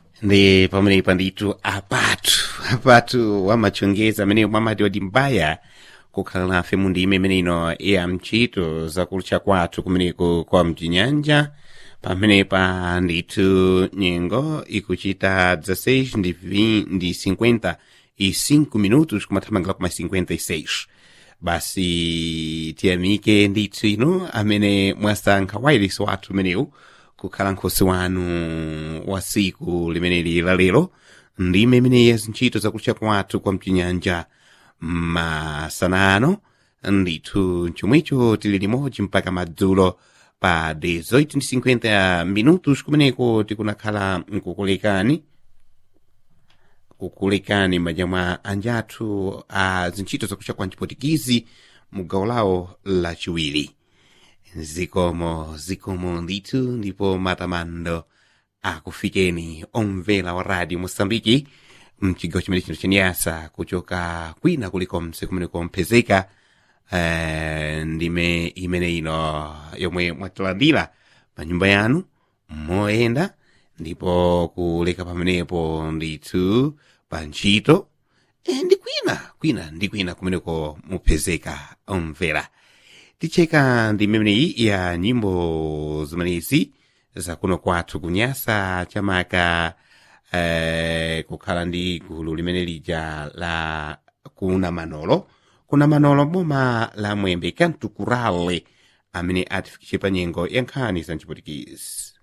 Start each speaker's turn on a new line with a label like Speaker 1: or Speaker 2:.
Speaker 1: ndi pamenepa ndithu apatu apatu wamachongeza amene mwamati wati mbaya kukhala nafe mu ndime imeneno ya mchito zakulutcha kwathu kumeneko kwa mchinyanja pamenepa ndithu nyengo ikuchita 16 ndi 20 ndi 55 minutos kumathamangira kuma 56 basi tiyamike ndithu ino amene mwasankha wailesi wathu umenewu kukhala nkhosi wanu wa siku limeneli la lero ndime imene ya zintchito zakulutcha kwathu kwa mchinyanja masanano ndithu chomwecho tili limodzi mpaka madzulo pa 18:50 minutos kumeneko tikunakhala nkukulekani kukulekani m'manja mwa anjathu a zintchito zakutcha kwa mchipotikizi mu gawo lawo lachiwiri zikomo zikomo ndithu ndipo matamando akufikeni omvera wa radio mosambiki mchigawo chimene chino chenyasa kuchoka kwina kulikonse kumene komphezeka eh, ndime imene ino yomwe mwatilandira pa nyumba yanu moyenda ndipo kuleka pamenepo ndithu pa ntchito e, ndi kwina kwina ndi kwina kumeneko muphezeka omvera ticheka ndi imeneyi ya nyimbo zimenezi zakuno kwathu kunyasa chamaka eh, kukhala ndi gulu limene lija la kuna manolo kuna manolo boma la mwembe kantukurale amene atifikishe pa nyengo ya nkhani za mchipotikizi